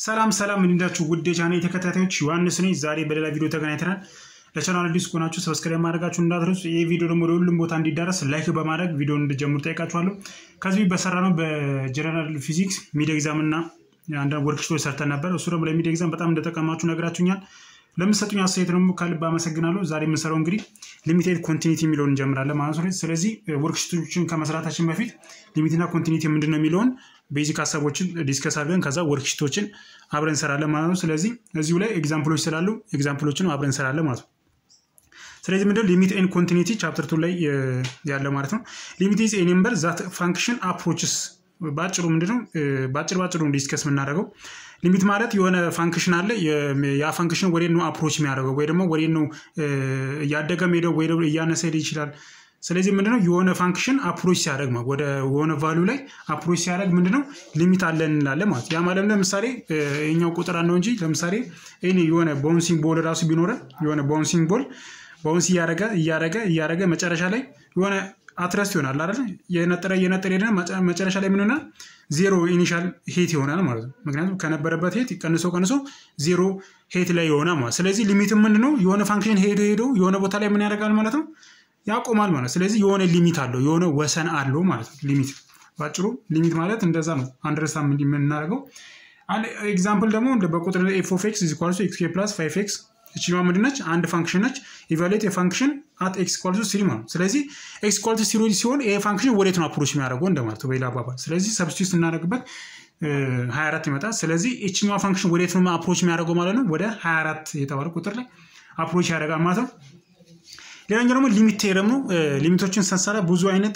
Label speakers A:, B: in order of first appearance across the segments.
A: ሰላም ሰላም እንዲዳችሁ ውድ የቻናሌ ተከታታዮች ዮሐንስ ነኝ። ዛሬ በሌላ ቪዲዮ ተገናኝተናል። ለቻናል አዲስ ከሆናችሁ ሰብስክራይብ ማድረጋችሁ እንዳትረሱ። ይህ ቪዲዮ ደግሞ ለሁሉም ቦታ እንዲዳረስ ላይክ በማድረግ ቪዲዮ እንድጀምሩ ጠይቃችኋለሁ። ከዚህ በሰራ ነው በጀነራል ፊዚክስ ሚድ ኤግዛም እና አንዳንድ ወርክሽቶች ሰርተን ነበር። እሱ ደግሞ ለሚድ ኤግዛም በጣም እንደጠቀማችሁ ነግራችሁኛል። ለምሰጡኝ አስተያየት ደግሞ ከልብ አመሰግናለሁ። ዛሬ የምንሰራው እንግዲህ ሊሚቴድ ኮንቲኒቲ የሚለውን እንጀምራለን ማለት ነው። ስለዚህ ወርክሽቶችን ከመስራታችን በፊት ሊሚትና ኮንቲኒቲ ምንድን ነው የሚለውን ቤዚክ ሀሳቦችን ዲስከስ አድርገን ከዛ ወርክሽቶችን አብረን እንሰራለን ማለት ነው። ስለዚህ እዚሁ ላይ ኤግዛምፕሎች ስላሉ ኤግዛምፕሎችን አብረን እንሰራለን ማለት ነው። ስለዚህ ምንድነው ሊሚት ኤን ኮንቲኒቲ ቻፕተር ቱ ላይ ያለ ማለት ነው። ሊሚት ኢዝ ኤ ነምበር ዛት ፋንክሽን አፕሮችስ በአጭሩ ምንድነው በአጭር በአጭሩ ዲስከስ የምናደርገው ሊሚት ማለት የሆነ ፋንክሽን አለ። ያ ፋንክሽን ወዴት ነው አፕሮች የሚያደርገው ወይ ደግሞ ወዴት ነው እያደገ ሄደው ወይ እያነሰ ሄደ ይችላል። ስለዚህ ምንድነው የሆነ ፋንክሽን አፕሮች ሲያደርግ ማለት ወደ የሆነ ቫሉ ላይ አፕሮች ሲያደርግ ምንድነው ሊሚት አለን እንላለን ማለት ያ ማለት ለምሳሌ የኛው ቁጥር ነው እንጂ ለምሳሌ ይሄ የሆነ ባውንሲንግ ቦል ራሱ ቢኖረን የሆነ ባውንሲንግ ቦል ባውንስ እያደረገ እያደረገ እያደረገ መጨረሻ ላይ የሆነ አትረስት ይሆናል አይደል? የነጠረ እየነጠረ ሄደ መጨረሻ ላይ ምን ይሆናል? ዜሮ ኢኒሻል ሄት ይሆናል ማለት ነው። ምክንያቱም ከነበረበት ሄት ቀንሶ ቀንሶ ዜሮ ሄት ላይ ይሆናል ማለት ስለዚህ ሊሚት ምንድነው የሆነ ፋንክሽን ሄዶ ሄዶ የሆነ ቦታ ላይ ምን ያደርጋል ማለት ነው ያቆማል ማለት ስለዚህ የሆነ ሊሚት አለው የሆነ ወሰን አለው ማለት ነው። ሊሚት ባጭሩ ሊሚት ማለት እንደዛ ነው። አንደርስታንድ የምናደርገው ኤግዛምፕል ደግሞ በቁጥር ኤፍ ኦፍ ኤክስ ኢዝ ኢኳልስ ኤክስ ፕላስ ፋይቭ ኤክስ እችኛዋ ምንድን ነች? አንድ ፋንክሽን ነች። ኢቫሉዌት የፋንክሽን አት ኤክስ ኢኳልስ ስሪ ማለት ስለዚህ ኤክስ ኢኳልስ ስሪ ሲሆን ይሄ ፋንክሽን ወዴት ነው አፕሮች የሚያደርገው እንደማለት በሌላ አባባል። ስለዚህ ሰብስቲዩት ስናደርግበት 24 ይመጣል። ስለዚህ እችኛዋ ፋንክሽን ወዴት ነው አፕሮች የሚያደርገው ማለት ነው? ወደ 24 የተባለ ቁጥር ላይ አፕሮች ያደርጋል ማለት ነው። ሌላኛው ደግሞ ሊሚት ቴረም ነው። ሊሚቶችን ስንሰራ ብዙ አይነት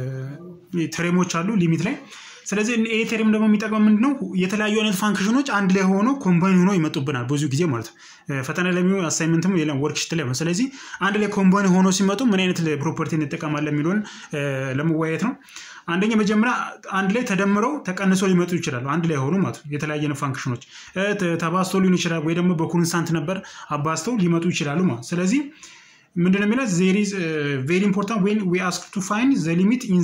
A: ተሬሞች አሉ ሊሚት ላይ። ስለዚህ ይሄ ቴሬም ደግሞ የሚጠቅመው ምንድነው የተለያዩ አይነት ፋንክሽኖች አንድ ላይ ሆኖ ኮምባይን ሆኖ ይመጡብናል ብዙ ጊዜ ማለት ነው። ፈተና ለሚሆን አሳይመንትም ሌላ ወርክሽት ላይ ስለዚህ አንድ ላይ ኮምባይን ሆኖ ሲመጡ ምን አይነት ፕሮፐርቲ እንጠቀማለን የሚለውን ለመወያየት ነው። አንደኛ መጀመሪያ አንድ ላይ ተደምረው ተቀንሶ ሊመጡ ይችላሉ። አንድ ላይ ሆኑ ማለት ነው። የተለያየ ፋንክሽኖች ተባዝተው ሊሆን ይችላል ወይ ደግሞ በኮንስታንት ነበር አባዝተው ሊመጡ ይችላሉ ማለት ስለዚህ ምንድነው የሚለው ዜር ኢዝ ቬሪ ኢምፖርታንት ዌን ዊ አስክ ቱ ፋይንድ ዘ ሊሚት ኢን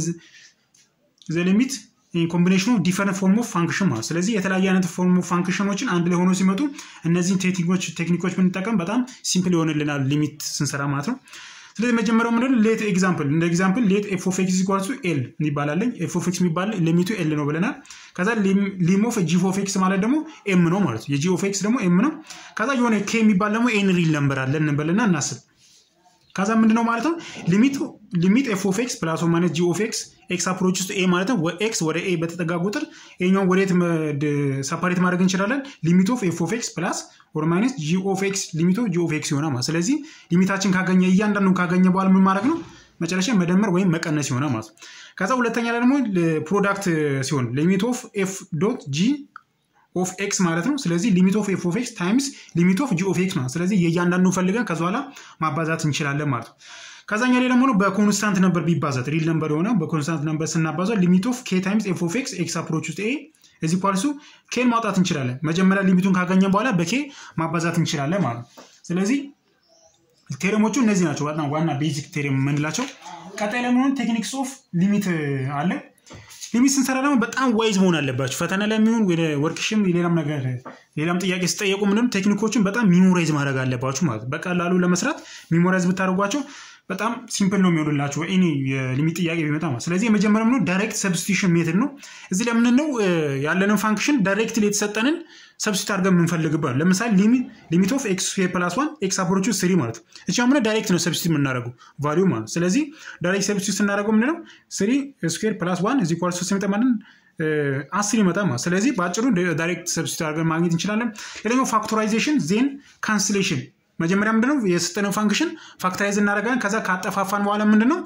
A: ዘ ሊሚት ኮምቢኔሽኑ ዲፈረንት ፎርም ኦፍ ፋንክሽን ማለት ስለዚህ የተለያየ አይነት ፎርም ኦፍ ፋንክሽኖችን አንድ ላይ ሆኖ ሲመጡ እነዚህን ቴክኒኮች ቴክኒኮች ብንጠቀም በጣም ሲምፕል ይሆንልናል ሊሚት ስንሰራ ማለት ነው። ስለዚህ መጀመሪያው ምንድን ሌት ኤግዛምፕል እንደ ኤግዛምፕል ሌት ኤፍ ኦፍ ኤክስ ኢኳል ቱ ኤል ይባላለኝ ኤፍ ኦፍ ኤክስ የሚባል ሊሚቱ ኤል ነው ብለናል። ከዛ ሊም ኦፍ ጂ ኦፍ ኤክስ ማለት ደግሞ ኤም ነው ማለት ነው። የጂ ኦፍ ኤክስ ደግሞ ኤም ነው። ከዛ የሆነ ኬ የሚባል ደግሞ ኤን ሪል ነምበር አለን እንበልና እናስብ ከዛ ምንድነው ማለት ነው ሊሚቱ ሊሚት ኤፍ ኦፍ ኤክስ ፕላስ ማይነስ ጂ ኦፍ ኤክስ ኤክስ አፕሮች ውስጥ ኤ ማለት ነው ኤክስ ወደ ኤ በተጠጋ ቁጥር ይኛውን ወዴት ሰፓሬት ማድረግ እንችላለን ሊሚት ኦፍ ኤፍ ኦፍ ኤክስ ፕላስ ኦር ማይነስ ጂ ኦፍ ኤክስ ሊሚት ኦፍ ጂ ኦፍ ኤክስ ይሆናል ማለት ስለዚህ ሊሚታችን ካገኘ እያንዳንዱን ካገኘ በኋላ ምን ማድረግ ነው መጨረሻ መደመር ወይም መቀነስ ይሆናል ማለት ነው ከዛ ሁለተኛ ላይ ደግሞ ፕሮዳክት ሲሆን ሊሚት ኦፍ ኤፍ ዶት ጂ ኦፍ ኤክስ ማለት ነው። ስለዚህ ሊሚት ኦፍ ኤፍ ኦፍ ኤክስ ታይምስ ሊሚት ኦፍ ጂ ኦፍ ኤክስ ማለት ስለዚህ የእያንዳንዱ ፈልገን ከዚ በኋላ ማባዛት እንችላለን ማለት ነው። ከዛኛ ላይ ደግሞ በኮንስታንት ነበር ቢባዛት ሪል ነበር የሆነ በኮንስታንት ነበር ስናባዛ ሊሚት ኦፍ ኬ ታይምስ ኤፍ ኦፍ ኤክስ ኤክስ አፕሮች ውስጥ ኤ እዚህ ኳልሱ ኬን ማውጣት እንችላለን። መጀመሪያ ሊሚቱን ካገኘን በኋላ በኬ ማባዛት እንችላለን ማለት ነው። ስለዚህ ቴሬሞቹ እነዚህ ናቸው በጣም ዋና ቤዚክ ቴሬም የምንላቸው። ቀጣይ ለመሆኑ ቴክኒክስ ኦፍ ሊሚት አለ። ሊሚት ስንሰራ ደግሞ በጣም ዋይዝ መሆን አለባቸው። ፈተና ላይ የሚሆን ወደ ወርክሽም ሌላም ነገር ሌላም ጥያቄ ስጠየቁ ምንም ቴክኒኮችን በጣም ሚሞራይዝ ማድረግ አለባችሁ ማለት በቀላሉ ለመስራት ሚሞራይዝ ብታደርጓቸው በጣም ሲምፕል ነው የሚሆንላችሁ ኤኒ የሊሚት ጥያቄ ቢመጣ ማለት ስለዚህ የመጀመሪያው ነው ዳይሬክት ሰብስቲቱሽን ሜትድ ነው። እዚህ ላይ ምንድን ነው ያለንን ፋንክሽን ዳይሬክትሊ የተሰጠንን ሰብስቲት አድርገን የምንፈልግበት ለምሳሌ ሊሚት ኦፍ ኤክስ ስኩዌር ፕላስ ዋን ኤክስ አፕሮቹ ስሪ ማለት እቺ ምነ ዳይሬክት ነው ሰብስቲት የምናደርገው ቫሊዩ ማለት ስለዚህ ዳይሬክት ሰብስቲት ስናደርገው ምንድነው ስሪ ስኩዌር ፕላስ ዋን እዚህ ኳል ሶስት የሚመጣ ማለት አስር ይመጣ ማለት ስለዚህ በአጭሩ ዳይሬክት ሰብስቲት አድርገን ማግኘት እንችላለን። ሌላኛው ፋክቶራይዜሽን ዜን ካንስሌሽን መጀመሪያ ምንድነው የሰጠነው ፋንክሽን ፋክተራይዝ እናደርጋለን። ከዛ ካጠፋፋን በኋላ ምንድነው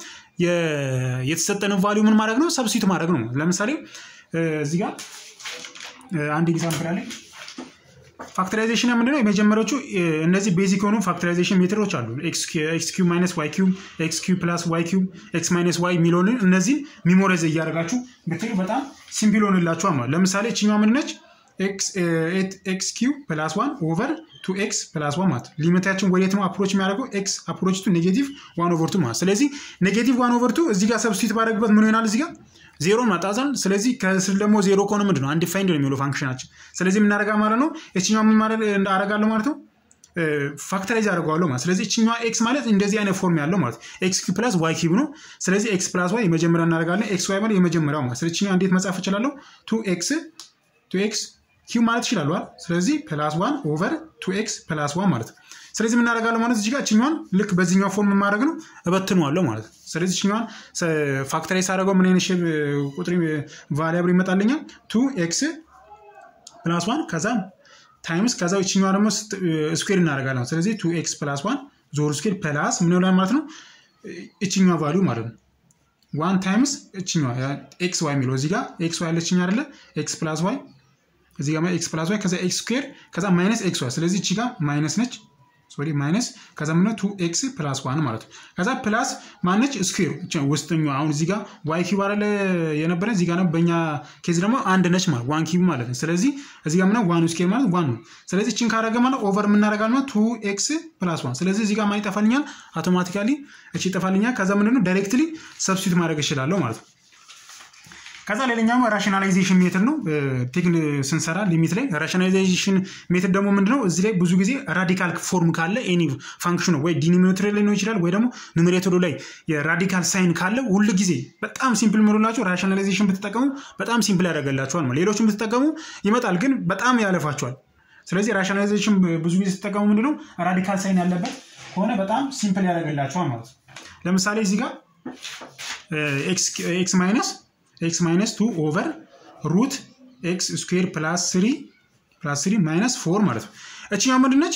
A: የተሰጠነው ቫሊዩ ምን ማድረግ ነው ሰብስቲት ማድረግ ነው። ለምሳሌ እዚህ ጋር አንድ ኤግዛምፕል አለ። ፋክተራይዜሽን ምንድነው? የመጀመሪያዎቹ እነዚህ ቤዚክ የሆኑ ፋክተራይዜሽን ሜትዶች አሉ። ኤክስ ኪዩብ ማይነስ ዋይ ኪዩብ፣ ኤክስ ኪዩብ ፕላስ ዋይ ኪዩብ፣ ኤክስ ማይነስ ዋይ የሚለውን እነዚህን ሚሞራይዝ እያደረጋችሁ ብትሄዱ በጣም ሲምፕል ሆንላችኋል ማለት ለምሳሌ ችኛዋ ምንድነች? ኤክስ ኪዩብ ፕላስ ዋን ኦቨር ቱ ኤክስ ፕላስ ዋን ማለት ሊሚታችን ወዴት ነው አፕሮች የሚያደርገው ኤክስ አፕሮች ቱ ኔጌቲቭ ዋን ኦቨር ቱ ማለት ስለዚህ ኔጌቲቭ ዋን ኦቨር ቱ እዚህ ጋር ሰብስቲት ባደረግበት ምን ይሆናል እዚህ ጋር ዜሮን ማጣዛል። ስለዚህ ከስር ደግሞ ዜሮ ከሆነ ምንድን ነው አንዲፋይንድ ነው የሚለው ፋንክሽናችን። ስለዚህ የምናደርጋ ማለት ነው የችኛው ምን ማድረግ አደርጋለሁ ማለት ነው ፋክተራይዝ አደርገዋለሁ ማለት ስለዚህ እችኛዋ ኤክስ ማለት እንደዚህ አይነት ፎርም ያለው ማለት ኤክስ ኪው ፕላስ ዋይ ኪው ነው። ስለዚህ ኤክስ ፕላስ ዋይ የመጀመሪያ እናደርጋለን። ኤክስ ዋይ ማለት የመጀመሪያው ማለት ስለዚህ እችኛዋ እንዴት መጻፍ እችላለሁ? ቱ ኤክስ ቱ ኤክስ ኪው ማለት ይችላሉ። ስለዚህ ፕላስ ዋን ኦቨር ቱ ኤክስ ፕላስ ዋን ማለት ነው። ስለዚህ የምናደርጋለሁ ማለት እዚህ ጋር እችኛዋን ልክ በዚህኛው ፎርም የማድረግ ነው እበትነዋለሁ ማለት ነው። ስለዚህ እችኛዋን ፋክተራይዝ አደረገው ምን አይነት ሼፕ ቁጥር ቫሪያብል ይመጣልኛል? ቱ ኤክስ ፕላስ ዋን ከዛ ታይምስ ከዛ እችኛዋ ደግሞ ስኩዌር እናደርጋለን። ስለዚህ ቱ ኤክስ ፕላስ ዋን ዞር ስኩዌር ፕላስ ምን ይሆናል ማለት ነው እችኛዋ ቫሊዩ ማለት ነው ዋን ታይምስ እችኛዋ ኤክስ ዋይ የሚለው እዚህ ጋር ኤክስ ዋይ ያለችኛ አይደለ ኤክስ ፕላስ ዋይ እዚህ ጋር ኤክስ ፕላስ ዋይ ከዛ ኤክስ ስኩዌር ከዛ ማይነስ ኤክስ ዋይ ስለዚህ እቺ ጋር ማይነስ ነች ሶሪ ማይነስ ከዛ ምነው ቱ ኤክስ ፕላስ ዋን ማለት ነው። ከዛ ፕላስ ማነች ስኩዌር ውስጠኛው አሁን እዚህ ጋር ዋይ ኪዩብ አለ የነበረ እዚህ ጋር ነው። በእኛ ኬዝ ደግሞ አንድ ነች ማለት ዋን ኪዩብ ማለት ነው። ስለዚህ እዚህ ጋር ምነው ዋን ስኩዌር ማለት ዋን ነው። ስለዚህ እችን ካረገ ማለት ኦቨር የምናደርጋል ማለት ቱ ኤክስ ፕላስ ዋን። ስለዚህ እዚህ ጋር ማን ይጠፋልኛል? አውቶማቲካሊ እቺ ይጠፋልኛል። ከዛ ምንድነው ዳይሬክትሊ ሰብስቲት ማድረግ እችላለሁ ማለት ነው። ከዛ ሌላኛው ራሽናላይዜሽን ሜትድ ነው። ቴክን ስንሰራ ሊሚት ላይ ራሽናላይዜሽን ሜትድ ደግሞ ምንድነው? እዚህ ላይ ብዙ ጊዜ ራዲካል ፎርም ካለ ኤኒ ፋንክሽኑ ወይ ዲኖሚኔተር ላይ ነው ይችላል ወይ ደግሞ ኑሜሬተሩ ላይ የራዲካል ሳይን ካለ ሁል ጊዜ በጣም ሲምፕል ምሉላቸው ራሽናላይዜሽን ብትጠቀሙ በጣም ሲምፕል ያደርገላቸዋል። ሌሎችን ብትጠቀሙ ይመጣል፣ ግን በጣም ያለፋቸዋል። ስለዚህ ራሽናላይዜሽን ብዙ ጊዜ ስትጠቀሙ ምንድነው ራዲካል ሳይን ያለበት ከሆነ በጣም ሲምፕል ያደርገላቸዋል ማለት ነው። ለምሳሌ እዚህ ጋር ኤክስ ማይነስ ኤክስ ማይነስ ቱ ኦቨር ሩት ኤክስ ስኩዌር ፕላስ ስሪ ፕላስ ስሪ ማይነስ ፎር ማለት ነው። እችኛው ምንድነች?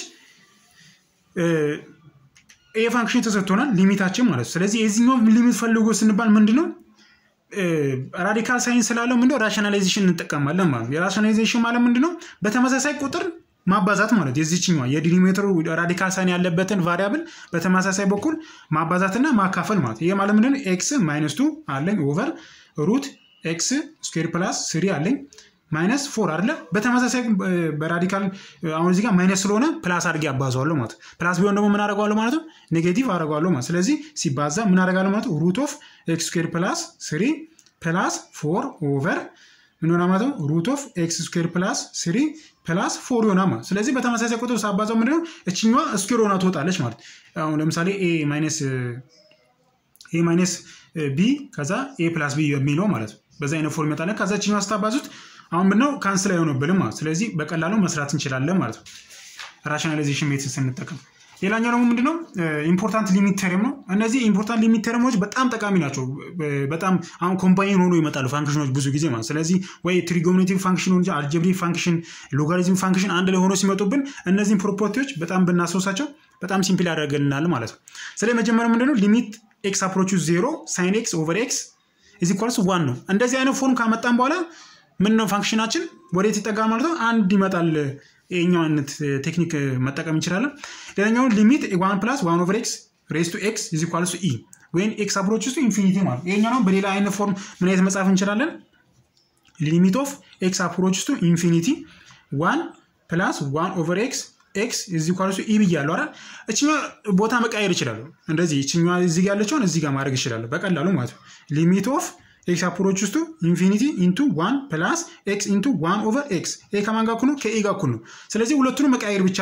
A: ኤ ፋንክሽን ተሰጥቶናል ሊሚታችን ማለት ነው። ስለዚህ የዚህኛው ሊሚት ፈልጎ ስንባል ምንድነው ራዲካል ሳይንስ ስላለው ምንድነው ራሽናላይዜሽን እንጠቀማለን ማለት ነው። የራሽናላይዜሽን ማለት ምንድነው በተመሳሳይ ቁጥር ማባዛት ማለት የዚችኛዋ የዲኖሚኔተሩ ራዲካል ሳይን ያለበትን ቫሪያብል በተመሳሳይ በኩል ማባዛትና ማካፈል ማለት ይሄ ማለት ምንድነው ኤክስ ማይነስ ቱ አለኝ ኦቨር ሩት ኤክስ ስኩዌር ፕላስ ስሪ አለኝ ማይነስ ፎር አለ። በተመሳሳይ በራዲካል አሁን እዚህ ጋር ማይነስ ስለሆነ ፕላስ አድርጌ አባዘዋለሁ ማለት ፕላስ ቢሆን ደግሞ ምን አደርገዋለሁ ማለት ነው ኔጌቲቭ አደርገዋለሁ ማለት ስለዚህ ሲባዛ ምን አደርጋለሁ ማለት ነው ሩት ኦፍ ኤክስ ስኩዌር ፕላስ ስሪ ፕላስ ፎር ኦቨር ምን ሆና ማለት ነው ሩት ኦፍ ኤክስ ስኩዌር ፕላስ ስሪ ፕላስ ፎር ይሆና ማለት ስለዚህ በተመሳሳይ ቁጥር ሳባዛው ምንድነው እችኛዋ ስኩዌር ሆና ትወጣለች ማለት አሁን ለምሳሌ ኤ ማይነስ ኤ ማይነስ ቢ ከዛ ኤ ፕላስ ቢ የሚለው ማለት ነው። በዛ አይነት ፎርም ይመጣል። ከዛ ችኛው ስታባዙት አሁን ምነው ካንስል አይሆንብንም ማለት ስለዚህ በቀላሉ መስራት እንችላለን ማለት ነው ራሽናላይዜሽን ሜትድ ስንጠቀም። ሌላኛው ደግሞ ምንድነው ኢምፖርታንት ሊሚት ተርም ነው። እነዚህ ኢምፖርታንት ሊሚት ተርሞች በጣም ጠቃሚ ናቸው። በጣም አሁን ኮምባይን ሆኖ ይመጣሉ ፋንክሽኖች ብዙ ጊዜ ማለት ስለዚህ ወይ ትሪጎሚኔቲቭ ፋንክሽን ሆ አልጀብሪክ ፋንክሽን፣ ሎጋሪዝም ፋንክሽን አንድ ላይ ሆኖ ሲመጡብን እነዚህን ፕሮፐርቲዎች በጣም ብናስታውሳቸው በጣም ሲምፕል ያደርገልናል ማለት ነው። ስለዚህ መጀመሪያ ምንድነው ሊሚት ኤክስ አፕሮቹ ዜሮ ሳይን ኤክስ ኦቨር ኤክስ ኢዝ ኢኳልስ ዋን ነው። እንደዚህ አይነት ፎርም ካመጣን በኋላ ምን ነው ፋንክሽናችን ወዴት ይጠጋል ማለት ነው? አንድ ይመጣል። ይሄኛው አይነት ቴክኒክ መጠቀም እንችላለን። ሌላኛው ሊሚት ዋን ፕላስ ዋን ኦቨር ኤክስ ሬስ ቱ ኤክስ ኢዝ ኢኳልስ ኢ ወይም ኤክስ አፕሮች ውስጥ ኢንፊኒቲ ማለት ይሄኛው ነው። በሌላ አይነት ፎርም ምን አይነት መጻፍ እንችላለን? ሊሚት ኦፍ ኤክስ አፕሮች ውስጥ ኢንፊኒቲ ዋን ፕላስ ዋን ኦቨር ኤክስ ኤክስ እዚህ ኳልሱ ኢ ብያለሁ አይደል? እችኛ ቦታ መቃየር ይችላሉ። እንደዚህ እችኛ እዚህ ጋር ያለችውን እዚህ ጋር ማድረግ ይችላሉ በቀላሉ ማለት ነው። ሊሚት ኦፍ ኤክስ አፕሮች ውስጡ ኢንፊኒቲ ኢንቱ ዋን ፕላስ ኤክስ ኢንቱ ዋን ኦቨር ኤክስ ኤ ከማን ጋር እኩል ነው? ከኤ ጋር እኩል ነው። ስለዚህ ሁለቱንም መቃየር ብቻ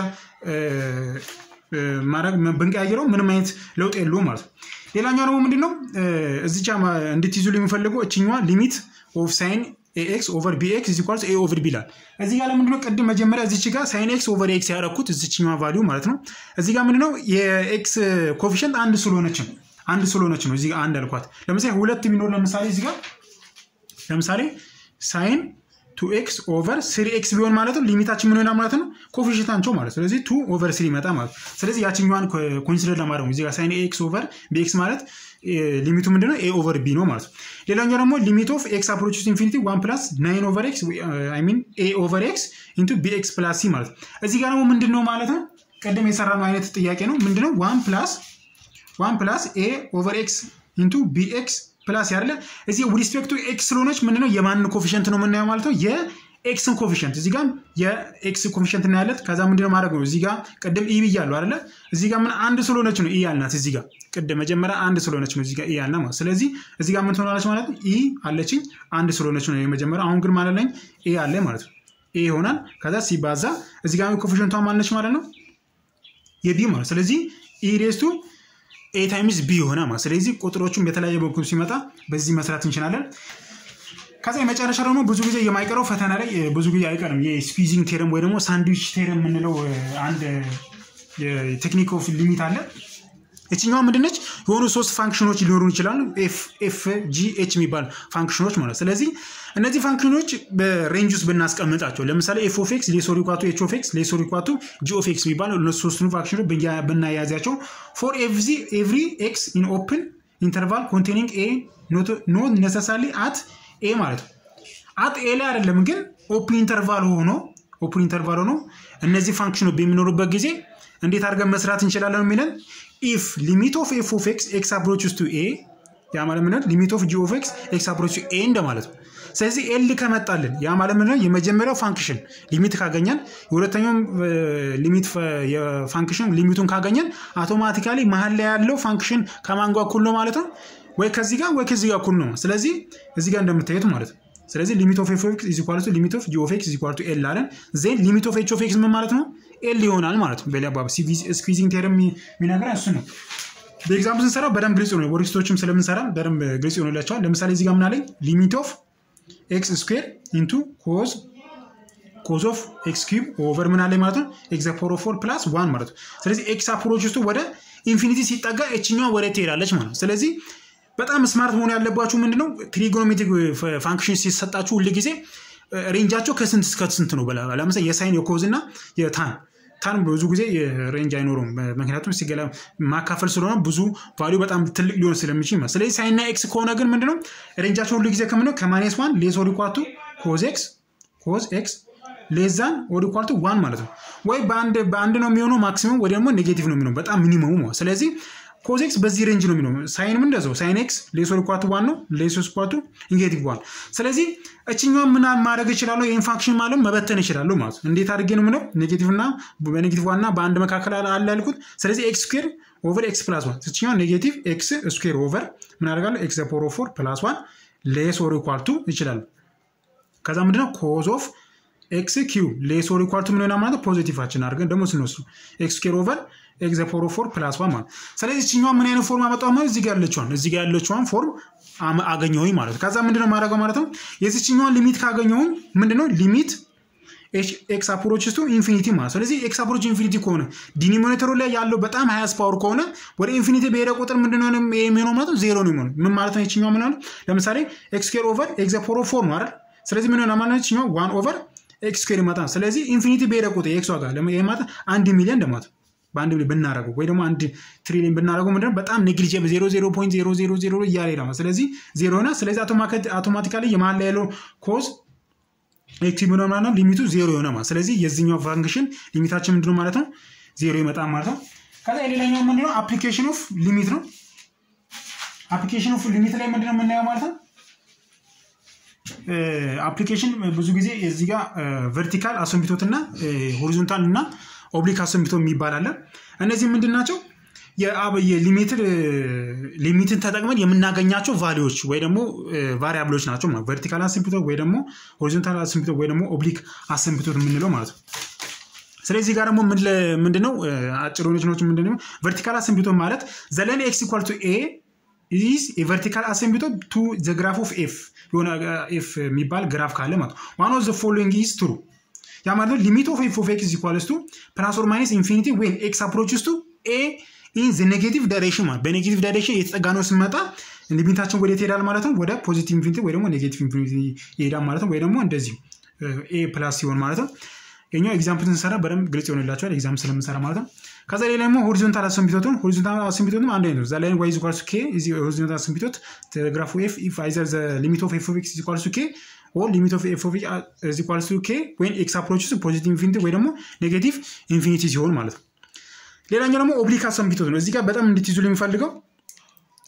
A: ማድረግ ብንቀያየረው ምንም አይነት ለውጥ የለውም ማለት ነው። ሌላኛው ደግሞ ምንድን ነው እዚቻ እንድትይዙ የሚፈልገው እችኛዋ ሊሚት ኦፍ ሳይን ኤክስ ኦቨር ቢኤክስ ኢዝ ኢኳልስ ኤ ኦቨር ቢ ይላል። እዚህ ጋር ለምንድነው ቅድም መጀመሪያ እዚች ጋር ሳይን ኤክስ ኦቨር ኤክስ ያደረኩት እዚችኛዋ ቫሊዩ ማለት ነው። እዚህ ጋር ምንድነው የኤክስ ኮፊሽንት አንድ ስለሆነች ነው አንድ ስለሆነች ነው እዚህ ጋር አንድ አልኳት። ለምሳሌ ሁለት ቢኖር ለምሳሌ እዚህ ጋር ለምሳሌ ሳይን ቱ ኤክስ ኦቨር ስሪ ኤክስ ቢሆን ማለት ነው ሊሚታችን ምን ይሆናል ማለት ነው ኮፊሽንታቸው ማለት ስለዚህ ቱ ኦቨር ስሪ ይመጣ ማለት ስለዚህ ያችኛዋን ኮንሲደር ለማድረግ ነው እዚህ ጋር ሳይን ኤክስ ኦቨር ቢኤክስ ማለት ሊሚቱ ምንድነው ኤ ኦቨር ቢ ነው ማለት ነው። ሌላኛው ደግሞ ሊሚት ኦፍ ኤክስ አፕሮች ኢንፊኒቲ ዋን ፕላስ ናይን ኦቨር ኤክስ አይ ሚን ኤ ኦቨር ኤክስ ኢንቱ ቢኤክስ ፕላስ ሲ ማለት እዚህ ጋር ደግሞ ምንድን ነው ማለት ነው ቅድም የሰራነው አይነት ጥያቄ ነው ምንድነው ዋን ፕላስ ዋን ፕላስ ኤ ኦቨር ኤክስ ኢንቱ ቢኤክስ ፕላስ ያለ እዚህ ሪስፔክቱ ኤክስ ስለሆነች ምንድነው የማን ኮፊሽንት ነው የምናየው ማለት ነው ኤክስን ኮፊሽንት እዚህ ጋር የኤክስ ኮፊሽንት እናያለት። ከዛ ምንድነው ማድረግ ነው እዚህ ጋር ቅድም ኢ ብያለሁ አይደለ? እዚህ ጋር ምን አንድ ስለሆነች ነው ኢ ያልናት። እዚህ ጋር ቅድም መጀመሪያ አንድ ስለሆነች ነው እዚህ ጋር ኢ ያልናት ማለት። ስለዚህ እዚህ ጋር ምን ትሆናለች ማለት ነው? ኢ አለችኝ አንድ ስለሆነች ነው የመጀመሪያ። አሁን ግን ማለት ላይ ኢ አለ ማለት ነው። ኢ ይሆናል። ከዛ ሲባዛ እዚህ ጋር ኮፊሽንቷ ማነች ማለት ነው? የቢ ማለት ስለዚህ ኢ ሬስቱ ኤ ታይምስ ቢ የሆነ ማለት ስለዚህ ቁጥሮቹም በተለያየ በኩል ሲመጣ በዚህ መስራት እንችላለን። ከዛ የመጨረሻ ደግሞ ብዙ ጊዜ የማይቀረው ፈተና ላይ ብዙ ጊዜ አይቀርም የስኩዊዚንግ ቴረም ወይ ደግሞ ሳንድዊች ቴረም የምንለው አንድ ቴክኒክ ኦፍ ሊሚት አለ። የትኛዋ ምንድነች? የሆኑ ሶስት ፋንክሽኖች ሊኖሩ ይችላሉ። ኤፍ ጂ ኤች የሚባል ፋንክሽኖች ማለት ስለዚህ እነዚህ ፋንክሽኖች በሬንጅ ውስጥ ብናስቀምጣቸው ለምሳሌ ኤፍ ኦፍ ኤክስ ሌሶር ኢኳቱ ኤች ኦፍ ኤክስ ሌሶር ኢኳቱ ጂ ኦፍ ኤክስ የሚባል እነሱ ሶስቱን ፋንክሽኖች ብናያዛቸው ፎር ኤቭሪ ኤክስ ኢን ኦፕን ኢንተርቫል ኮንቴኒንግ ኤ ኖት ነሰሳሊ አት ኤ ማለት ነው። አት ኤ ላይ አይደለም ግን ኦፕን ኢንተርቫል ሆኖ ኦፕን ኢንተርቫል ሆኖ እነዚህ ፋንክሽኖች በሚኖሩበት ጊዜ እንዴት አድርገን መስራት እንችላለን የሚለን ኢፍ ሊሚት ኦፍ ኤፍ ኦፍ ኤክስ ኤክስ አፕሮችስ ቱ ኤ ያ ማለት ምንድን ሊሚት ኦፍ ጂ ኦፍ ኤክስ ኤክስ አፕሮች ኤ እንደማለት ነው። ስለዚህ ኤል ከመጣልን ያ ማለት ምንድን የመጀመሪያው ፋንክሽን ሊሚት ካገኘን የሁለተኛውም ሊሚት የፋንክሽን ሊሚቱን ካገኘን አውቶማቲካሊ መሀል ላይ ያለው ፋንክሽን ከማን ጋር እኩል ነው ማለት ነው ወይ ከዚህ ጋር ወይ ከዚህ ጋር እኩል ነው። ስለዚህ እዚህ ጋር እንደምታዩት ማለት ነው። ስለዚህ ሊሚት ኦፍ ኤፍ ኦፍ ኤክስ ኢዝ ኢኳል ቱ ሊሚት ኦፍ ጂ ኦፍ ኤክስ ኢዝ ኢኳል ቱ ኤል አለን። ዜን ሊሚት ኦፍ ኤች ኦፍ ኤክስ ምን ማለት ነው? ኤል ይሆናል ማለት ነው። በሌላ አባባል ስኩዊዚንግ ቴረም የሚነግረን እሱ ነው። በኤግዛምፕል ስንሰራ በደንብ ግልጽ ነው። ወሪስቶችም ስለምንሰራ በደንብ ግልጽ ይሆንላቸዋል። ለምሳሌ እዚህ ጋር ምን አለኝ? ሊሚት ኦፍ ኤክስ ስኩዌር ኢንቱ ኮዝ ኮዝ ኦፍ ኤክስ ኪዩብ ኦቨር ምን አለኝ ማለት ነው ኤክስ ፓወር ኦፍ ፎር ፕላስ ዋን ማለት ነው። ስለዚህ ኤክስ አፕሮች ውስጡ ወደ ኢንፊኒቲ ሲጠጋ ኤችኛዋ ወደ ትሄዳለች ማለት ነው። ስለዚህ በጣም ስማርት መሆን ያለባችሁ ምንድነው ትሪጎኖሜትሪክ ፋንክሽን ሲሰጣችሁ ሁል ጊዜ ሬንጃቸው ከስንት እስከ ስንት ነው? ለምሳሌ የሳይን የኮዝ እና የታን ታን ብዙ ጊዜ ሬንጅ አይኖረውም። ምክንያቱም ሲገላ ማካፈል ስለሆነ ብዙ ቫሊዩ በጣም ትልቅ ሊሆን ስለሚችል ማለት ስለዚህ ሳይንና ኤክስ ከሆነ ግን ምንድነው ሬንጃቸው ሁሉ ጊዜ ከምነው ከማይነስ ዋን ሌስ ኦር ኢኳል ቱ ኮዝ ኤክስ ኮዝ ኤክስ ሌዛን ኦር ኢኳል ቱ ዋን ማለት ነው። ወይ በአንድ ነው የሚሆነው ማክሲመም ወይ ደግሞ ኔጌቲቭ ነው የሚሆነው በጣም ሚኒመሙ ማለት ስለዚህ ኮዝ ኤክስ በዚህ ሬንጅ ነው የሚሆነው። ሳይንም እንደዛው ሳይን ኤክስ ሌስ ኦር ኢኳል ቱ ዋን ነው ሌስ ኦር ኢኳል ቱ ኔጌቲቭ ዋን። ስለዚህ እችኛዋን ምን ማድረግ እችላለሁ? ይህን ፋንክሽን ማለት መበተን እችላለሁ ማለት ነው። እንዴት አድርጌ ነው ምለው ኔጌቲቭ እና በኔጌቲቭ ዋን እና በአንድ መካከል አለ ያልኩት። ስለዚህ ኤክስ ስኩዌር ኦቨር ኤክስ ፕላስ ዋን እችኛዋ ኔጌቲቭ ኤክስ ስኩዌር ኦቨር ምን አደርጋለሁ? ኤክስ ፖር ኦፍ ፎር ፕላስ ዋን ሌስ ኦር ኢኳል ቱ ይችላሉ። ከዛ ምንድነው ኮዝ ኦፍ ኤክስ ኪው ሌስ ኦር ኢኳል ቱ ምን ሆና ማለት ፖዚቲቫችን አድርገን ደግሞ ስንወስዱ ኤክስ ስኩዌር ኦቨር ኤክስ ፖር ኦፍ ፎር ፕላስ ዋን ማለት ስለዚህ እችኛዋ ምን አይነት ፎርም አመጣው ማለት እዚህ ጋር ያለችዋን እዚህ ጋር ያለችዋን ፎርም አገኘሁኝ ማለት ከዛ ምንድነው ማድረገው ማለት ነው የዚችኛዋን ሊሚት ካገኘሁኝ ምንድነው ሊሚት ኤክስ አፕሮች ቱ ኢንፊኒቲ ማለት ስለዚህ ኤክስ አፕሮች ኢንፊኒቲ ከሆነ ዲኒሚኔተሩ ላይ ያለው በጣም ሀያስ ፓወር ከሆነ ወደ ኢንፊኒቲ በሄደ ቁጥር ምንድነው የሚሆነው ማለት ዜሮ ነው የሚሆነው ምን ማለት ነው ይችኛው ምን ለምሳሌ ኤክስ ስኩዌር ኦቨር ኤክስ ፖር ኦፍ ፎር ነው አይደል ስለዚህ ምን ሆነ ማለት ይችኛው ዋን ኦቨር ኤክስ ስኩዌር ይመጣል ስለዚህ ኢንፊኒቲ በሄደ ቁጥር የኤክስ ዋጋ ማለት አንድ ሚሊዮን እንደማለት በአንድ ሚሊዮን ብናደረገው ወይ ደግሞ አንድ ትሪሊዮን ብናደረገው ምንድነው በጣም ኔግሊጀብል ዜሮ ዜሮ ፖይንት ዜሮ ዜሮ ዜሮ እያለ ሄዳ ስለዚህ ዜሮ ሆና ስለዚህ አውቶማቲካሊ የመሀል ላይ ያለው ኮዝ ኤክስ ሆነ ማለት ነው ሊሚቱ ዜሮ የሆነ ማለት ስለዚህ የዚኛው ፋንክሽን ሊሚታችን ምንድነው ማለት ነው ዜሮ ይመጣል ማለት ነው ከዛ የሌላኛው ምንድነው አፕሊኬሽን ኦፍ ሊሚት ነው አፕሊኬሽን ኦፍ ሊሚት ላይ ምንድነው የምናየው ማለት ነው አፕሊኬሽን ብዙ ጊዜ እዚህ ጋር ቨርቲካል አሰንቢቶት እና ሆሪዞንታል እና ኦብሊክ አሰንቢቶ የሚባል አለ እነዚህ ምንድን ናቸው ሊሚትን ተጠቅመን የምናገኛቸው ቫሊዎች ወይ ደግሞ ቫሪያብሎች ናቸው ማለት ቨርቲካል አሰንቢቶ ወይ ደግሞ ሆሪዞንታል አሰንቢቶ ወይ ደግሞ ኦብሊክ አሰንቢቶት የምንለው ማለት ነው ስለዚህ ጋር ደግሞ ምንድነው አጭር ሆነች ምንድነው ቨርቲካል አሰንቢቶ ማለት ዘለን ኤክስ ኢኳል ቱ ኤ ኢዝ የቨርቲካል አሰንቢቶ ቱ ዘ ግራፍ ኦፍ ኤፍ የሆነ ኤፍ የሚባል ግራፍ ካለ ማለት ዋን ኦፍ ዘ ፎሎዊንግ ኢዝ ትሩ ያ ማለት ሊሚት ኦፍ ኤፍ ኦፍ ኤክስ ኢኳልስ ቱ ፕላስ ኦር ማይነስ ኢንፊኒቲ ዌን ኤክስ አፕሮችስ ቱ ኤ ኢን ዘ ኔጌቲቭ ዳይሬክሽን ማለት በኔጌቲቭ ዳይሬክሽን የተጠጋ ነው ስንመጣ ሊሚታችን ወደ ይሄዳል ማለት ነው ወደ ፖዚቲቭ ኢንፊኒቲ ወይ ደግሞ ኔጌቲቭ ኢንፊኒቲ ይሄዳል ማለት ነው ወይ ደግሞ እንደዚሁ ኤ ፕላስ ሲሆን ማለት ነው የኛው ኤግዛምፕል ስንሰራ በደንብ ግልጽ ይሆንላቸዋል ኤግዛምፕል ስለምንሰራ ማለት ነው ከዛ ሌላ ደግሞ ሆሪዞንታል አሰንቢቶትን ሆሪዞንታል አሰንቢቶትም አንድ አይነት ነው እዛ ላይ ዋይ ኢኳልስ ኬ ሆሪዞንታል አሰንቢቶት ቴሌግራፉ ኤፍ ኢፍ አይዘር ዘ ሊሚት ኦፍ ኤፍ ኦፍ ኤክስ ኢኳልስ ኬ ኦር ሊሚት ኦፍ ኤፍ ኦፍ ኤክስ ኢኳልስ ኬ ወይን ኤክስ አፕሮችስ ፖዚቲቭ ኢንፊኒቲ ወይ ደግሞ ኔጌቲቭ ኢንፊኒቲ ሲሆን ማለት ነው ሌላኛው ደግሞ ኦብሊክ አሰንቢቶት ነው እዚህ ጋር በጣም እንድትይዙ የሚፈልገው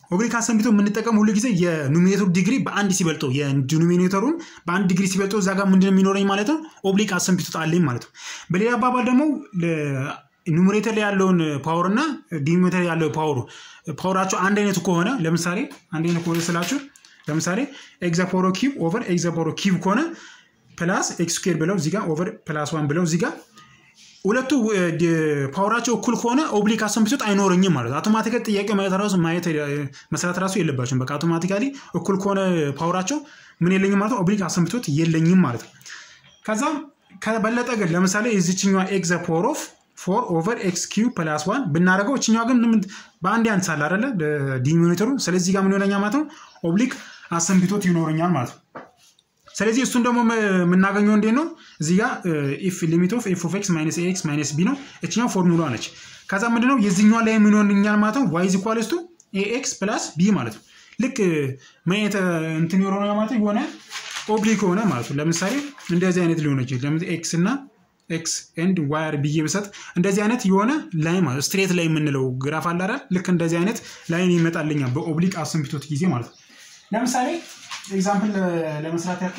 A: ኦብሊክ አሰንብቶ የምንጠቀም ሁሉ ጊዜ የኑሚኔተሩ ዲግሪ በአንድ ሲበልጠው የዲኖሚኔተሩን በአንድ ዲግሪ ሲበልጠው እዛ ጋር ምንድን የሚኖረኝ ማለት ነው ኦብሊክ አሰንብቶ አለኝ ማለት ነው። በሌላ አባባል ደግሞ ኑሜሬተር ላይ ያለውን ፓወር እና ዲኖሚኔተር ያለው ፓወሩ ፓወራቸው አንድ አይነቱ ከሆነ ለምሳሌ አንድ አይነት ከሆነ ስላችሁ ለምሳሌ ኤግዛ ፓወር ኪዩብ ኦቨር ኤግዛ ፓወር ኪዩብ ከሆነ ፕላስ ኤክስ ስኩዌር ብለው እዚጋ ኦቨር ፕላስ ዋን ብለው እዚጋ ሁለቱ ፓወራቸው እኩል ከሆነ ኦብሊክ አሰንብቶት አይኖረኝም ማለት ነው። አውቶማቲካሊ ጥያቄ ማየት ራሱ ማየት መስራት ራሱ የለባቸውም። በቃ አውቶማቲካሊ እኩል ከሆነ ፓወራቸው ምን የለኝም ማለት ነው፣ ኦብሊክ አሰንብቶት የለኝም ማለት ነው። ከዛ ከበለጠ ግን ለምሳሌ የዚችኛዋ ኤክስ ዘ ፓወር ኦፍ ፎር ኦቨር ኤክስ ኪዩ ፕላስ ዋን ብናደርገው እችኛዋ ግን በአንድ ያንሳል አይደለ ዲሚኒተሩ። ስለዚህ ጋር ምን ይሆነኛል ማለት ነው ኦብሊክ አሰንብቶት ይኖረኛል ማለት ነው። ስለዚህ እሱን ደግሞ የምናገኘው እንዴት ነው? እዚህ ጋር ኢፍ ሊሚት ኦፍ ኤፍ ኦፍ ኤክስ ማይነስ ኤክስ ማይነስ ቢ ነው። እችኛው ፎርሙላ ነች። ከዛ ምንድነው የዚህኛዋ ላይ ምን ይሆንኛል ማለት ነው ዋይ ኢዝ ኢኳልስ ቱ ኤክስ ፕላስ ቢ ማለት ነው። ልክ ምን አይነት እንትን የሆነ ማለት ነው የሆነ ኦብሊክ ሆነ ማለት ነው። ለምሳሌ እንደዚህ አይነት ሊሆን ይችላል። ኤክስ እና ኤክስ ኤንድ ዋይር ብዬ ብሰጥ እንደዚህ አይነት የሆነ ላይ ማለት ስትሬት ላይ የምንለው ግራፍ አለ አይደል? ልክ እንደዚህ አይነት ላይን ይመጣልኛል በኦብሊክ አሰንብቶት ጊዜ ማለት ነው። ለምሳሌ ኤግዛምፕል ለመስራት ያክል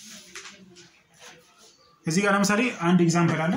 A: እዚህ ጋር ለምሳሌ አንድ ኤግዛምፕል አለ።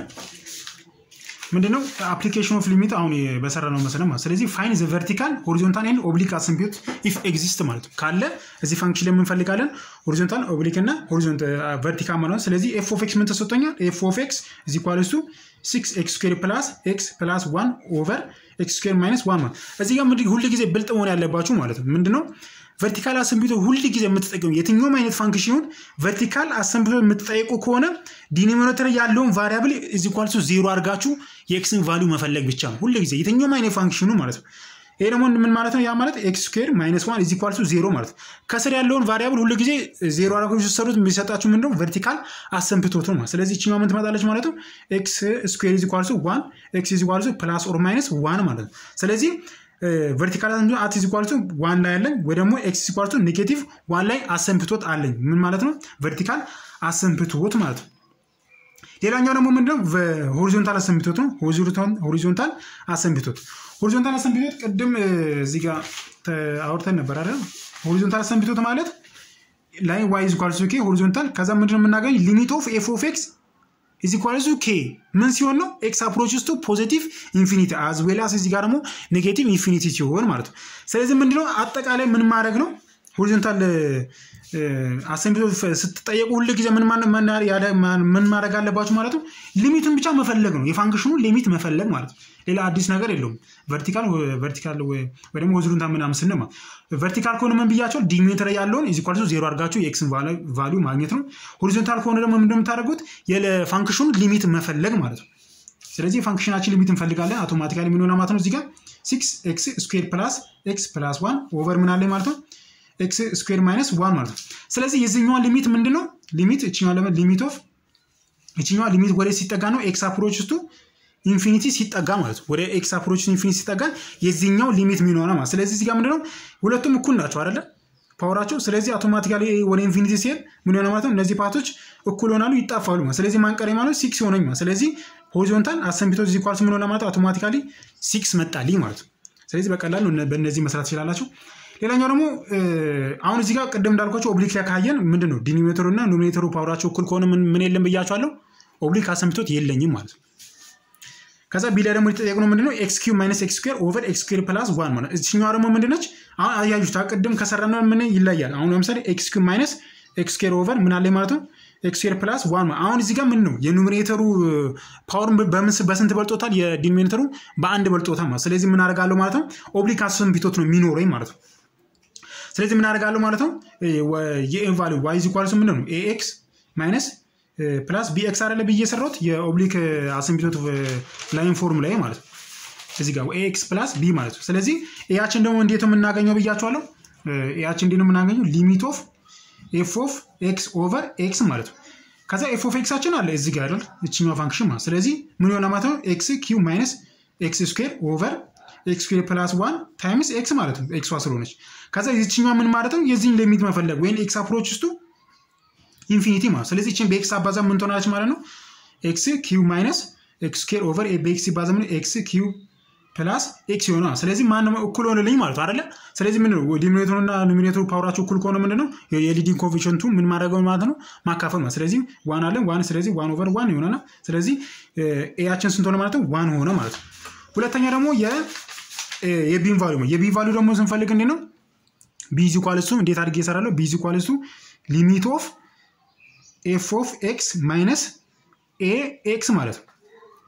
A: ምንድነው አፕሊኬሽን ኦፍ ሊሚት አሁን በሰራ ነው መሰለ ማለት ስለዚህ ፋይን ዘ ቨርቲካል ሆሪዞንታል ኤንድ ኦብሊክ አሰንቢዩት ኢፍ ኤግዚስት ማለት ነው ካለ እዚህ ፋንክሽን ላይ የምንፈልጋለን ሆሪዞንታል ኦብሊክ እና ሆሪዞንት ቨርቲካል ማለት ነው ስለዚህ ኤፍ ኦፍ ኤክስ ምን ተሰጥቶኛል ኤፍ ኦፍ ኤክስ እዚ ኳልስ ቱ ሲክስ ኤክስ ስኩዌር ፕላስ ኤክስ ፕላስ ዋን ኦቨር ኤክስ ስኩዌር ማይነስ ዋን ማለት እዚህ ጋር ሁል ጊዜ ብልጥ መሆን ያለባችሁ ማለት ነው ምንድነው ቨርቲካል አሰንብቶ ሁል ጊዜ የምትጠቀሙ የትኛውም አይነት ፋንክሽን ይሁን ቨርቲካል አሰንብቶ የምትጠይቁ ከሆነ ዲኖሚኔተር ያለውን ቫሪያብል እዚ ኳልሱ ዜሮ አድርጋችሁ የኤክስን ቫሊዩ መፈለግ ብቻ ነው ሁል ጊዜ የትኛውም አይነት ፋንክሽኑ ማለት ነው። ይሄ ደግሞ ምን ማለት ነው? ያ ማለት ኤክስ ስኩዌር ማይነስ ዋን ኢዝ ኢኳል ቱ ዜሮ ማለት ነው። ከስር ያለውን ቫሪያብል ሁሉ ጊዜ ዜሮ አድርጋችሁ ስትሰሩት የሚሰጣችሁ ምንድነው? ቨርቲካል አሰንብቶት ነው ማለት ስለዚህ ይችኛው ምን ትመጣለች ማለት ነው? ኤክስ ስኩዌር ኢዝ ኢኳል ቱ ዋን ኤክስ ኢዝ ኢኳል ቱ ፕላስ ኦር ማይነስ ዋን ማለት ነው። ስለዚህ ቨርቲካል አት ኢዝ ኢኳል ቱ ዋን ላይ አለኝ ወይ ደግሞ ኤክስ ኢዝ ኢኳል ቱ ኔጌቲቭ ዋን ላይ አሰንብቶት አለኝ። ምን ማለት ነው? ቨርቲካል አሰንብቶት ማለት ነው። ሌላኛው ደግሞ ምንድነው? ሆሪዞንታል አሰንብቶት ነው። ሆሪዞንታል አሰንብቶት ሆሪዞንታል አሰንብቶት ቅድም እዚህ ጋር አውርተን ነበር አይደል? ሆሪዞንታል አሰንብቶት ማለት ላይ ዋይ ኢዝ ኢኳል ቱ ኬ ሆሪዞንታል ከዛ ምንድነው የምናገኝ ሊሚት ኦፍ ኤፍ ኦፍ ኤክስ ኢዝ ኢኳል ቱ ኬ ምን ሲሆን ነው ኤክስ አፕሮችስ ቱ ፖዚቲቭ ኢንፊኒቲ አዝ ዌል አስ እዚህ ጋር ደግሞ ኔጌቲቭ ኢንፊኒቲ ሲሆን ማለት ነው። ስለዚህ ምንድነው አጠቃላይ ምን ማድረግ ነው ሆሪዞንታል አሰንብቶ ስትጠየቁ ሁል ጊዜ ምን ማድረግ አለባችሁ ማለት ነው? ሊሚቱን ብቻ መፈለግ ነው። የፋንክሽኑ ሊሚት መፈለግ ማለት ነው። ሌላ አዲስ ነገር የለውም። ቨርቲካል ቨርቲካል ወይ ደግሞ ሆሪዞንታል ምናምን ስንማ ቨርቲካል ከሆነ ምን ብያቸው ዲሜትር ያለውን ኢዝ ኢኳል ቱ ዜሮ አድርጋችሁ የኤክስን ቫሊዩ ማግኘት ነው። ሆሪዞንታል ከሆነ ደግሞ ምንድን የምታደርጉት የፋንክሽኑ ሊሚት መፈለግ ማለት ነው። ስለዚህ የፋንክሽናችን ሊሚት እንፈልጋለን። አውቶማቲካሊ ምን ሆነ ማለት ነው? እዚህ ጋር ሲክስ ኤክስ ስኩዌር ፕላስ ኤክስ ፕላስ ዋን ኦቨር ምን አለኝ ማለት ነው ኤክስ ስኩዌር ማይነስ ዋን ማለት ነው። ስለዚህ የዚህኛዋ ሊሚት ምንድን ነው? ሊሚት እችኛዋ ሊሚት ኦፍ እችኛዋ ሊሚት ወደ ሲጠጋ ነው ኤክስ አፕሮች ቱ ኢንፊኒቲ ሲጠጋ ማለት ነው። ወደ ኤክስ አፕሮች ኢንፊኒቲ ሲጠጋ የዚህኛው ሊሚት ምን ሆነ ማለት ስለዚህ እዚህ ጋር ምንድነው ሁለቱም እኩል ናቸው አይደለ ፓወራቸው። ስለዚህ አውቶማቲካሊ ወደ ኢንፊኒቲ ሲሄድ ምን ሆነ ማለት ነው እነዚህ ፓርቶች እኩል ሆናሉ፣ ይጣፋሉ ማለት ስለዚህ ማንቀሬ ማለት ሲክስ ሆነኝ ማለት ስለዚህ ሆሪዞንታል አሰንቢቶ እዚህ ኳልስ ምን ሆነ ማለት አውቶማቲካሊ ሲክስ መጣልኝ ማለት ነው። ስለዚህ በቀላሉ በእነዚህ መስራት ትችላላችሁ። ሌላኛው ደግሞ አሁን እዚህ ጋር ቅድም እንዳልኳቸው ኦብሊክ ላይ ካየን ምንድን ነው ዲኒሜተሩ እና ኖሚኔተሩ ፓወራቸው እኩል ከሆነ ምን የለም ብያቸዋለሁ፣ ኦብሊክ አሰንብቶት የለኝም ማለት ነው። ከዛ ቢ ላይ ደግሞ የተጠየቁ ነው ምንድነው ኤክስ ኪው ማይነስ ኤክስ ስኩዌር ኦቨር ኤክስ ስኩዌር ፕላስ ዋን ማለት እችኛዋ ደግሞ ምንድነች? አሁን አያዩት ቅድም ከሰራነው ምን ይለያል? አሁን ለምሳሌ ኤክስ ኪው ማይነስ ኤክስ ስኩዌር ኦቨር ምን አለ ማለት ነው ኤክስ ስኩዌር ፕላስ ዋን አሁን እዚህ ጋር ምን ነው የኑሜሬተሩ ፓወር በስንት በልጦታል? የዲኖሚኔተሩ በአንድ በልጦታል ማለት ስለዚህ ምን አደርጋለሁ ማለት ነው ኦብሊክ አሰንብቶት ነው የሚኖረኝ ማለት ነው። ስለዚህ ምን አደርጋለሁ ማለት ነው የኤን ቫሊዩ ዋይ ኢዝ ኢኳልስ ምንድን ነው ኤኤክስ ማይነስ ፕላስ ቢኤክስ አይደለ ብዬ የሰራሁት የኦብሊክ አሰንብቶት ላይን ፎርም ላይ ማለት ነው። እዚህ ጋር ኤክስ ፕላስ ቢ ማለት ነው። ስለዚህ ኤያችን ደግሞ እንዴት ነው የምናገኘው ብያቸዋለሁ። ኤያችን እንዴት ነው የምናገኘው ሊሚት ኦፍ ኤፍ ኦፍ ኤክስ ኦቨር ኤክስ ማለት ነው። ከዛ ኤፍ ኦፍ ኤክሳችን አለ እዚህ ጋር አይደል እችኛው ፋንክሽን ማለት ስለዚህ ምን ይሆናል ማለት ነው ኤክስ ኪው ማይነስ ኤክስ ስኩዌር ኦቨር ኤክስ ስኩዌር ፕላስ ዋን ታይምስ ኤክስ ማለት ነው ኤክሷ ስለሆነች ከዛ የዚችኛዋ ምን ማለት ነው የዚህን ሊሚት መፈለግ ወይም ኤክስ አፕሮች ውስጡ ኢንፊኒቲ ማለት ስለዚህ ችን በኤክስ አባዛ ምን ትሆናለች ማለት ነው ኤክስ ኪው ማይነስ ኤክስ ስኩዌር ኦቨር በኤክስ ሲባዛ ምን ኤክስ ኪው ፕላስ ኤክስ የሆነ ስለዚህ ማን እኩል ሆንልኝ ማለት አይደለ? ስለዚህ ምንድን ነው ዲሚኔተሩና ኖሚኔተሩ ፓወራቸው እኩል ከሆነ ምንድን ነው የሊዲንግ ኮፊሽንቱ ምን ማድረገው ማለት ነው ማካፈል ማለት ስለዚህ ዋን አለን ዋን ስለዚህ ዋን ኦቨር ዋን ይሆናል። ስለዚህ ኤያችን ስንት ሆነ ማለት ነው ዋን ሆነ ማለት ነው። ሁለተኛ ደግሞ የቢን ቫሉ ነው። የቢን ቫሉ ደግሞ ስንፈልግ እንዴት ነው ቢዚ ኳልስቱ እንዴት አድርጌ እሰራለሁ? ቢዚ ኳልስቱ ሊሚት ኦፍ ኤፍ ኦፍ ኤክስ ማይነስ ኤ ኤክስ ማለት ነው።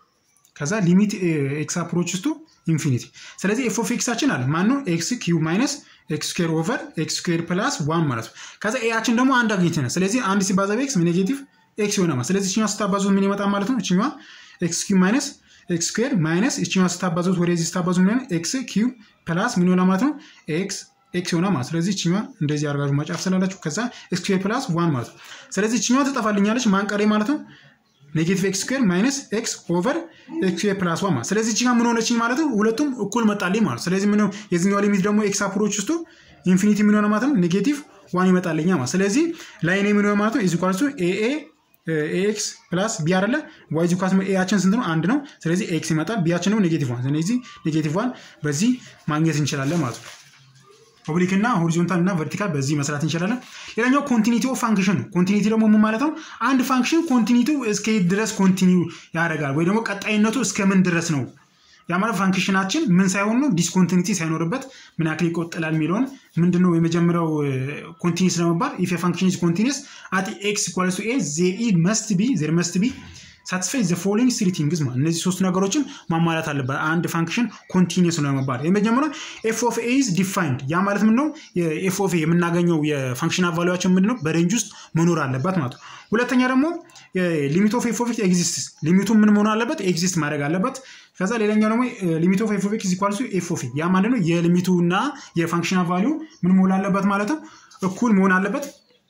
A: ከዛ ሊሚት ኤክስ አፕሮች ውስጡ ኢንፊኒቲ። ስለዚህ ኤፍ ኦፍ ኤክሳችን አለ ማን ነው ኤክስ ኪዩብ ማይነስ ኤክስ ስኩዌር ኦቨር ኤክስ ስኩዌር ፕላስ ዋን ማለት ነው። ከዛ ኤያችን ደግሞ አንድ አግኝተናል። ስለዚህ አንድ ሲባዛ በኤክስ ኔጌቲቭ ኤክስ ይሆናል ማለት ስለዚህ እችኛዋ ስታባዙት ምን ይመጣል ማለት ነው? እችኛዋ ኤክስ ኪዩብ ማይነስ ኤክስ ስኩዌር ማይነስ እችኛዋ ስታባዙት ወደዚህ ስታባዙ ምን ኤክስ ኪዩብ ፕላስ ምን ይሆናል ማለት ነው? ኤክስ ኤክስ ይሆናል ማለት ስለዚህ እችኛዋ እንደዚህ አድርጋችሁ ማጫፍ ስላላችሁ ከዛ ኤክስ ስኩዌር ፕላስ ዋን ማለት ነው። ስለዚህ እችኛዋ ትጠፋልኛለች ማንቀሬ ማለት ነው ኔጌቲቭ ኤክስ ስኩዌር ማይነስ ኤክስ ኦቨር ኤክስ ስኩዌር ፕላስ ዋን ማለት ስለዚህ እችኛ ምን ሆነችኝ ማለት ነው ሁለቱም እኩል መጣልኝ ማለት ስለዚህ ምን የዚኛው ሊሚት ደግሞ ኤክስ አፕሮች ውስጡ ኢንፊኒቲ ምን ሆነ ማለት ነው ኔጌቲቭ ዋን ይመጣልኛ ማለት ስለዚህ ላይኔ ምን ሆነ ማለት ነው ኢዝ ኢኳልስ ቱ ኤኤ ኤክስ ፕላስ ቢ አይደለ ዋይ ኢዝ ኢኳልስ ኤያችን ስንት ነው አንድ ነው ስለዚህ ኤክስ ይመጣል ቢያችን ደግሞ ኔጌቲቭ ዋን ስለዚህ ኔጌቲቭ ዋን በዚህ ማግኘት እንችላለን ማለት ነው ኦብሊክ እና ሆሪዞንታል እና ቨርቲካል በዚህ መስራት እንችላለን። ሌላኛው ኮንቲኒቲ ኦፍ ፋንክሽን ነው። ኮንቲኒቲ ደግሞ ምን ማለት ነው? አንድ ፋንክሽን ኮንቲኒቲው እስከ ድረስ ኮንቲኒው ያደርጋል ወይ ደግሞ ቀጣይነቱ እስከ ምን ድረስ ነው? ያ ማለት ፋንክሽናችን ምን ሳይሆን ነው ዲስኮንቲኒቲ ሳይኖርበት ምን ያክል ይቆጥላል የሚለውን ምንድን ነው የመጀመሪያው ኮንቲኒስ ለመባል ኢፍ ፋንክሽን ኢዝ ኮንቲኒስ አት ኤክስ ኢኳልስ ቱ ኤ ዜር ኢ መስት ቢ ዜር መስት ቢ ሳትስፋይ ዘ ፎሎዊንግ ስሪ ቲንግስ ማለት እነዚህ ሶስት ነገሮችን ማሟላት አለበት አንድ ፋንክሽን ኮንቲኒስ ነው ለመባል። የመጀመሪያው ኤፍ ኦፍ ኤ ኢዝ ዲፋይንድ ያ ማለት ምንድን ነው ኤፍ ኦፍ ኤ የምናገኘው የፋንክሽን አቫሉዋችን ምንድን ነው በሬንጅ ውስጥ መኖር አለበት ማለት ነው። ሁለተኛ ደግሞ ሊሚት ኦፍ ኤፍ ኦፍ ኤክስ ኤግዚስት ሊሚቱ ምን መሆን አለበት ኤግዚስት ማድረግ አለበት። ከዛ ሌላኛው ደግሞ ሊሚት ኦፍ ኤፍ ኦፍ ኤክስ ኢኳልስ ኤፍ ኦፍ ኤ ያ ማለት ነው የሊሚቱ እና የፋንክሽን አቫሊዩ ምን መሆን አለበት ማለት ነው እኩል መሆን አለበት።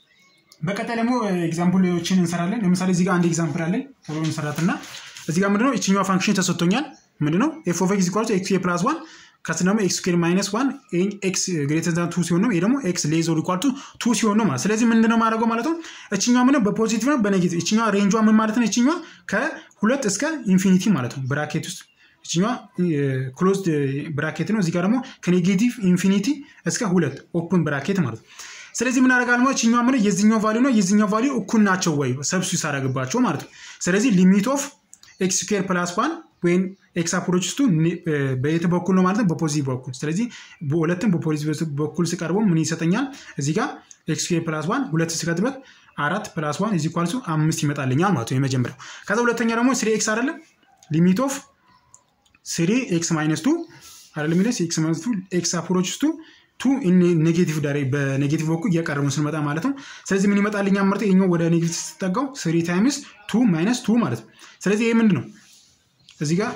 A: በቀጣይ ደግሞ ኤግዛምፕሎችን እንሰራለን። ለምሳሌ እዚህ ጋር አንድ ኤግዛምፕል አለኝ ቶሎ እንሰራትና እዚህ ጋር ምንድነው ይችኛዋ ፋንክሽን ተሰጥቶኛል። ምንድነው ኤፍ ኦፍ ኤክስ ኢኳልስ ኤክስ ፕላስ ዋን ከስ ደግሞ ኤክስ ስኩዌር ማይነስ ዋን ኤክስ ግሬተር ዛን ቱ ሲሆን ነው። ይሄ ደግሞ ኤክስ ሌዝ ኦር ኢኳል ቱ ቱ ሲሆን ነው ማለት ስለዚህ ምንድነው ማድረገው ማለት ነው እችኛዋ ምነው በፖዚቲቭ ነው በኔጌቲቭ እችኛዋ ሬንጇ ምን ማለት ነው እችኛዋ ከሁለት እስከ ኢንፊኒቲ ማለት ነው ብራኬት ውስጥ እችኛዋ ክሎዝድ ብራኬት ነው። እዚህ ጋር ደግሞ ከኔጌቲቭ ኢንፊኒቲ እስከ ሁለት ኦፕን ብራኬት ማለት ነው። ስለዚህ ምን አደርጋለሁ ማለት ይችኛው ምን የዚህኛው ቫሊዩ ነው የዚህኛው ቫሊዩ እኩል ናቸው ወይ ሰብስቲቱት ሳደርግባቸው ማለት ነው። ስለዚህ ሊሚት ኦፍ ኤክስ ስኩዌር ፕላስ ዋን ወይም ኤክስ አፕሮች ውስጡ በየት በኩል ነው ማለት ነው በፖዚቲቭ በኩል። ስለዚህ በሁለትም በፖዚቲቭ በኩል ስቀርበው ምን ይሰጠኛል? እዚህ ጋር ኤክስ ስኩዌር ፕላስ ዋን ሁለት ስከትበት አራት ፕላስ ዋን ኢዝ ኢኳልስ አምስት ይመጣልኛል ማለት ነው የመጀመሪያው። ከዛ ሁለተኛ ደግሞ ስሪ ኤክስ አይደለም ሊሚት ኦፍ ስሪ ኤክስ ማይነስ ቱ አይደለም ሚለስ ኤክስ ማይነስ ቱ ኤክስ አፕሮች ውስጡ ቱ ኔጌቲቭ ዳሬ በኔጌቲቭ በኩል እያቀረቡን ስንመጣ ማለት ነው። ስለዚህ ምን ይመጣልኛ ምርጥ ይኛው ወደ ኔጌቲቭ ስትጠጋው ስሪ ታይምስ ቱ ማይነስ ቱ ማለት ነው። ስለዚህ ይህ ምንድን ነው እዚህ ጋር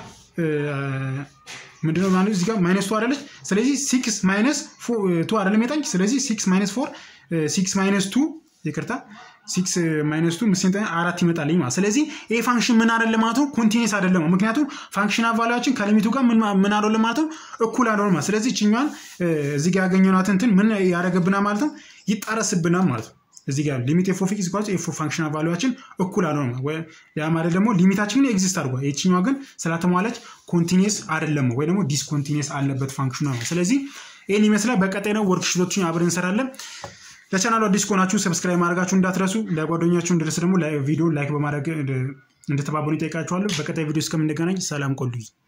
A: ምንድነው ማለት እዚህ ጋር ማይነስ ቱ አደለች። ስለዚህ ሲክስ ማይነስ ቱ አደለም የጣኝ። ስለዚህ ሲክስ ማይነስ ፎር ሲክስ ማይነስ ቱ ይቅርታ ሲክስ ማይነስ ቱ ምስን አራት ይመጣልኝ ማለት ስለዚህ ይሄ ፋንክሽን ምን አይደለም ማለት ነው ኮንቲኒስ አይደለም ምክንያቱም ፋንክሽን አቫሊያችን ከሊሚቱ ጋር ምን አይደለም ማለት ነው እኩል አይደለም ማለት ስለዚህ ችኛዋን እዚህ ጋር ያገኘናት እንትን ምን ያደረገብናል ማለት ነው ይጣረስብናል ማለት ነው እዚህ ጋር ሊሚት ኤፍ ኦፍ ኤክስ ኢኳልስ ኤፍ ኦፍ ፋንክሽን አቫሊያችን እኩል አልሆነ ያ ማለት ደግሞ ሊሚታችን ግን ኤግዚስት አድርጓል የችኛዋ ግን ስላተሟላች ኮንቲኒስ አይደለም ወይ ደግሞ ዲስኮንቲኒስ አለበት ፋንክሽኑ ነው ስለዚህ ይህን ይመስላል በቀጣይ ነው ወርክሽቶችን አብረን እንሰራለን ለቻናሉ አዲስ ከሆናችሁ ሰብስክራይብ ማድረጋችሁ እንዳትረሱ። ለጓደኛችሁ እንድረስ ደግሞ ቪዲዮ ላይክ በማድረግ እንድተባበሩ ይጠይቃችኋለሁ። በቀጣይ ቪዲዮ እስከምንገናኝ ሰላም ቆሉኝ።